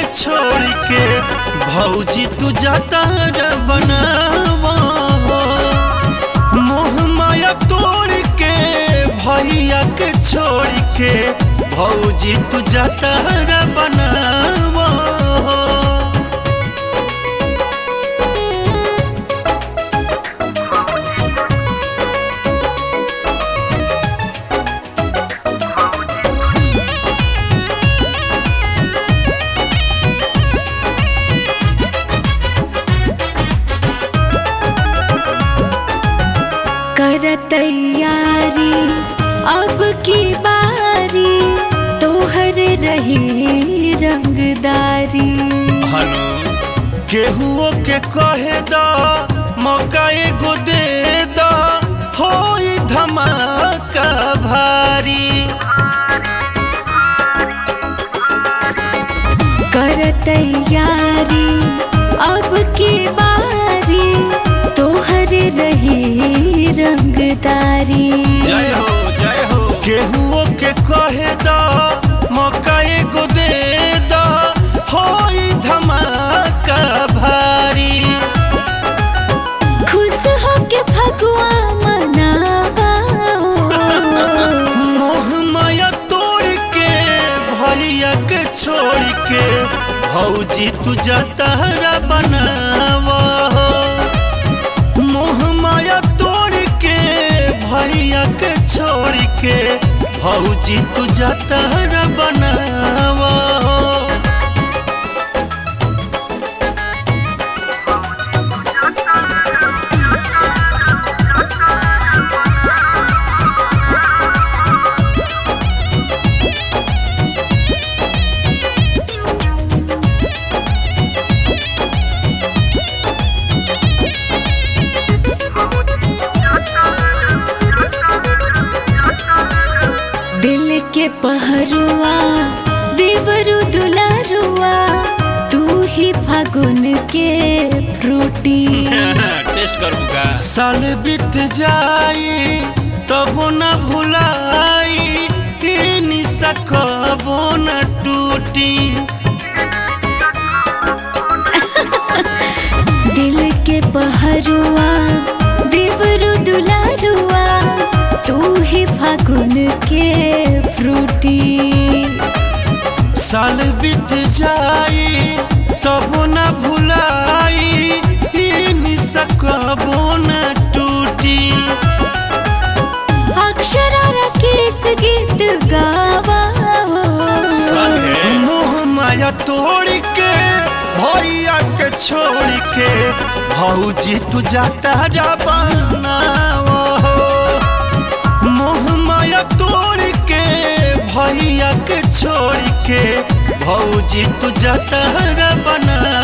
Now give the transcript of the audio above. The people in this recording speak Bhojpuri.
छोड़ के भौजी तू जाता रे बनावा मोह माया तोड़ के भैया के छोड़ के भौजी तू जाता रे बनावा कर तैयारी अब की बारी तोहर रही रंगदारी हनु केहुओ के कहे दा मौका एगो दे दा होई धमाका भारी कर तैयारी अब की बारी तोहर रही रंगदारी जय हो जय हो केहुओ के कहे दा मौका एगो दे दा होई धमाका भारी खुश हो के फगुआ मनावा मोह माया तोड़ के भैया के छोड़ के भौजी तू जतहरा बनावा मोह माया तोड़ के भैया के छोड़ के भौजी तू जतहरा बनावा दिल के पहरुआ देवरु दुलारुआ तू ही फागुन के फ्रूटी टेस्ट कर बुका साल बीत जाई तबो न भुलाई ई निशा कबो न टूटी दिल के पहरुआ देवरु दुलारुआ तू ही फागुन के फ्रूटी साल बीत जाई तबो न भुलाई ई निशा कबो न टूटी अक्षरा राकेश गीत गावा मोह माया तोड़ के भैया के छोड़ के भौजी तू जाता जा बनावा मोह माया तोड़ के भैया के छोड़ के भौजी तू जाता रे बना